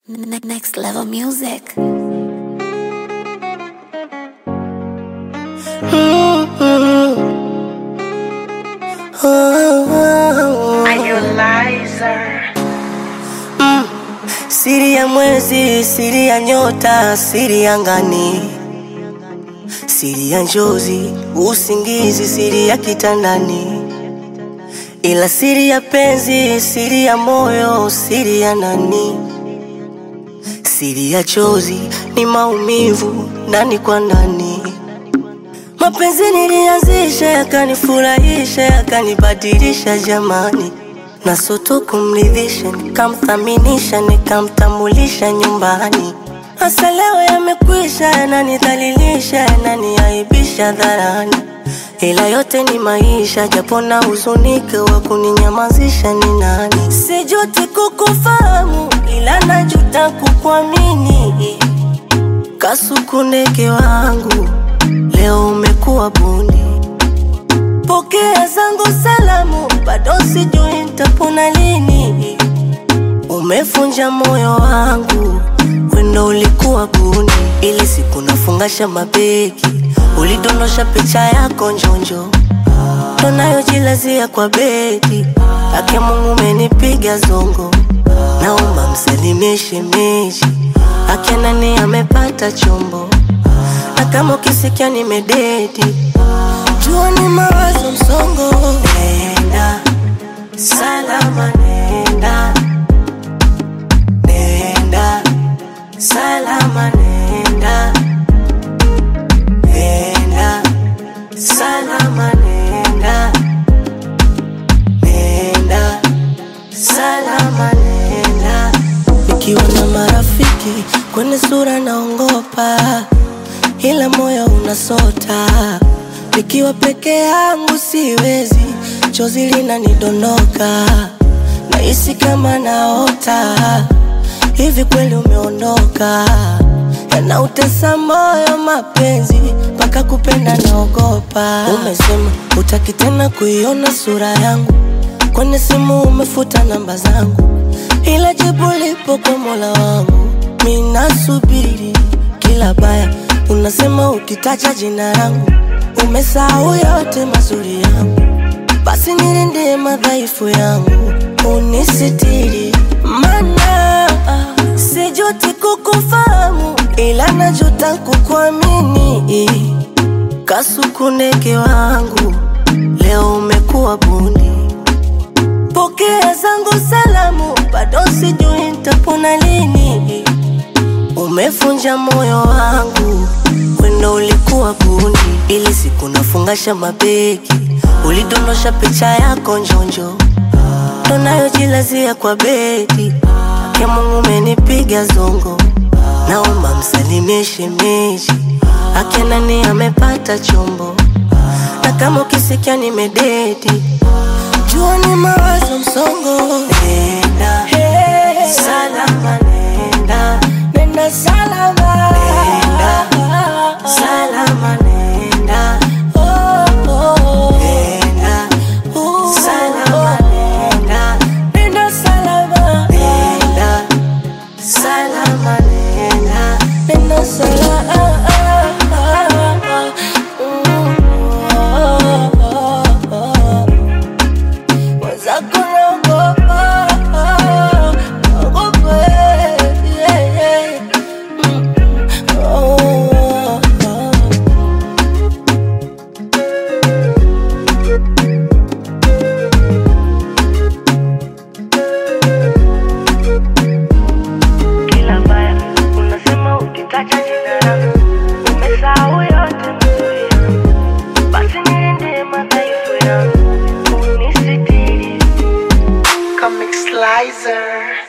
Ne- Next level music. Siri ya mwezi, siri ya nyota, siri ya ngani, siri ya njozi, usingizi, siri ya kitandani, ila siri ya penzi, siri ya moyo, siri ya nani, siri ya chozi ni maumivu ndani kwa ndani. Mapenzi nilianzisha, yakanifurahisha, yakanibadilisha jamani, na soto kumridhisha, nikamthaminisha, nikamtambulisha nyumbani. Hasa leo yamekwisha, yananidhalilisha, yananiaibisha dharani, ila yote ni maisha, japo na huzunike, wa kuninyamazisha ni nani? Sijuti kukufahamu, ila najuta kukuamini. Kasuku ndege wangu, leo umekuwa bundi. Pokea zangu salamu, bado sijui nitapona lini. Umefunja moyo wangu, wendo ulikuwa bundi. Ili siku nafungasha mabegi, ulidondosha picha yako njonjo, ndo nayojilazia kwa bedi. Ake Mungu umenipiga zongo, naomba msalimie shemeji. Ake nani amepata chombo, na kama ukisikia nimededi jua ni mawazo msongo. Nenda salama, nenda nenda salama, nenda nenda salama, nenda nenda salama, nenda nikiwa na marafiki kwenye sura naongopa, ila moyo unasota. Nikiwa peke yangu siwezi, chozi linanidondoka, nahisi kama naota. Hivi kweli umeondoka? Yanautesa moyo mapenzi, mpaka kupenda naogopa. Umesema utaki tena kuiona sura yangu, kwenye simu umefuta namba zangu, ila jibu lipo kwa Mola wangu. Mimi nasubiri kila baya, unasema ukitaja jina langu umesahau yote mazuri yangu, basi nilinde madhaifu yangu, unisitiri. Mana sijuti kukufahamu, ila najuta kukuamini. Kasuku ndege wangu, leo umekuwa bundi. Pokea zangu salamu, bado sijui nitapona lini. Umefunja moyo wangu, wendo ulikuwa bundi. Ili siku nafungasha mabegi, ulidondosha picha yako njonjo, ndo nayojilazia kwa bedi. Ake Mungu umenipiga zongo, naomba msalimie shemeji. Ake nani amepata chombo, na kama ukisikia nimededi, jua ni mawazo msongo. Nenda salama, nenda nenda salama, nenda salama, nenda oh, oh. nenda salama, nenda nenda salama, nenda salama, nenda nenda salama. Mwenzako naogopa, naogopa, yeah, yeah. Mm, oh, oh, oh. kila baya unasema ukitaja jina langu umesahau yote mazuri yangu basi nilinde madhaifu yangu unisitiri Comic Slicer.